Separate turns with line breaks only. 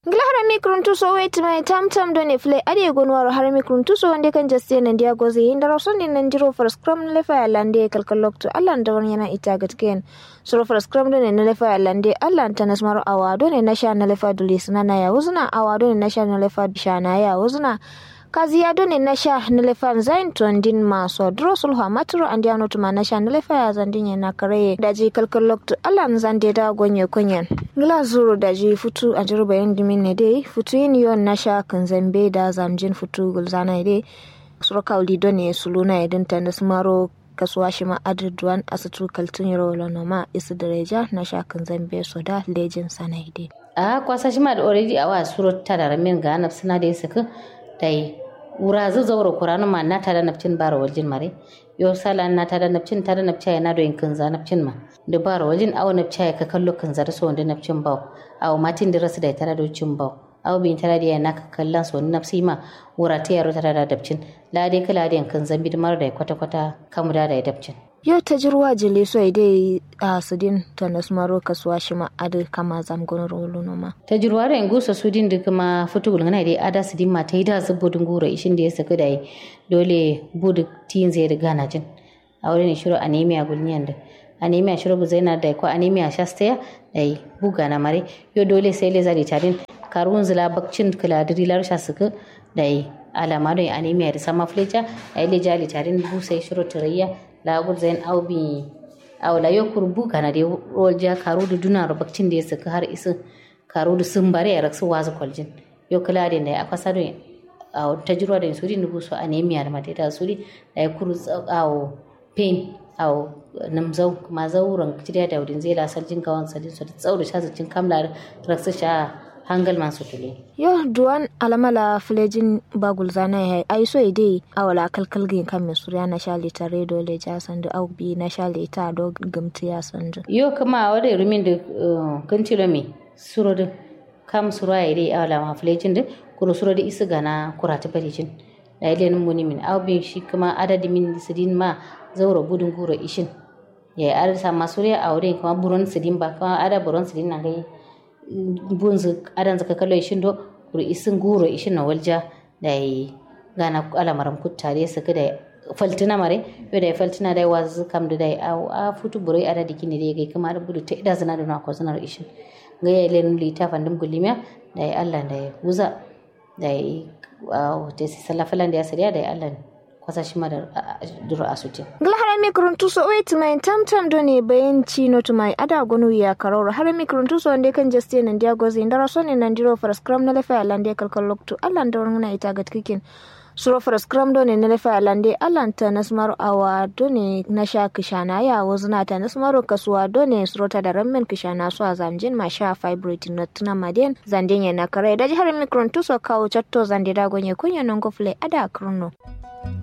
ngila harami kuruntuso wait mai tam tam doni fle ade gonwaro harami kuruntuso wande kan jaste nan dia goze inda rosoni nan jiro for scrum le fa lande kalkal lokto allah da wani yana ita gatken suro for scrum doni na le fa lande allah ta nasmaro awa doni na sha na le fa dulis na ya uzuna awa doni na sha na le fa shana ya uzuna kazi ya doni na sha na le fa zain tondin maso dro sulha matro andi ano tuma na sha na le fa ya zandin na kare daji kalkal lokto allah zande da gonye konyen ngila zuru daji futu a jiru bayan dimin ne dai futu yin yon na sha kan zambe da zamjin futu gulzana dai suro kauli doni suluna idin ta na smaro kasuwa shi ma adadduwan asitu kaltun yaro lanoma isu dereja na sha kan zambe so da lejin sana dai
a kwasa shi ma da already a wa suro ta da ramin ga anab suna da yasa dai wura zu zauro kuranu ma na tada nafcin bara waljin mare yo sala na tada nafcin tada nafca ya nado yin za nafcin ma da bara waljin awo nafca ya ka kallo kanza da so wanda nafcin bawo awo matin da rasu da tada da cin bawo awo bin tada da ya naka kallan so wani nafsi ma wura ta yaro tada da dabcin la dai kala da yankan zambi da mara da kwata kwata kamu da da dabcin
yau ta jirwa jile so dai a sudin ta nasmaro kasuwa shi ma adu kama zamgon rolo noma
ta jirwa da yangu so sudin da kuma fitu gulgana dai ada sudin ma ta yi da zubudin gura ishin da ya saka da yi dole budu tin zai riga na jin a wurin shiru anemia gulniyan da anemia shiru buzaina da ko anemia shastaya da yi buga na mare yau dole sai le zari tarin karun zila bakcin kiladiri larsha suka da yi alama da anemia da sama flecha da yi le jali tarin busai shiru turayya lagur zain aubi awla yo kurbu kana de rolja karu da duna bakcin da ya saka har isa karu da sun bare ya raksu wazu kwaljin yo kula da ya akwasa da a ta jirwa da suri nubu so anemia da mata da suri da ya kuru awo pain awo namzau kuma zauren kiriya da wurin zai lasar jin kawan sadin su da tsauri shazacin kamla raksu sha hangal masu tule.
Yo duwan alamala filejin bagul zana ya ai so ide awala kalkal gin kan mai surya na sha litare dole ja sandu au bi na sha lita do gamti ya sandu.
Yo kuma wada rumin da kan tilo me suro da kam suro ya ide awala ma filejin da kuro suro da isa gana kurata farijin. Da ile nun muni min au bi shi kuma adadi min sidin ma zauro budun guro ishin. Ya arsa masurya aure kuma buron sidin ba kuma ada buron sidin na gai bunzu adan zaka kallo ishin do kuri isin guro ishin na walja da yi gana alamaram kuttare su da faltina mare yo da faltina da wazu kam da dai a a futu burai ada dikini da gai kuma da budu ta ida zana da na ko zanar ishin ga ya len lita fandum gulimiya da yi Allah da ya wuza da yi a ta salafalan da ya sariya da yi Allah kwasa shi ma da dura asutin
harami kuruntuso wait mai tam tam do ne bayan chino to mai ada gonu ya karoro harami kuruntuso wande kan jaste nan dia gozi ndara so ne nan diro for scrum na lefa lande kalkal lokto allan da wani ita gat kikin suro for scrum do ne na lefa lande allan ta nasmaro awa do ne na sha kishana ya wazuna ta nasmaro kasuwa do ne suro ta da rammen kishana so a zamjin ma sha fibrate na tuna maden zanden ya na kare da harami kuruntuso kawo chatto zande da gonye kunya non gofle ada kurno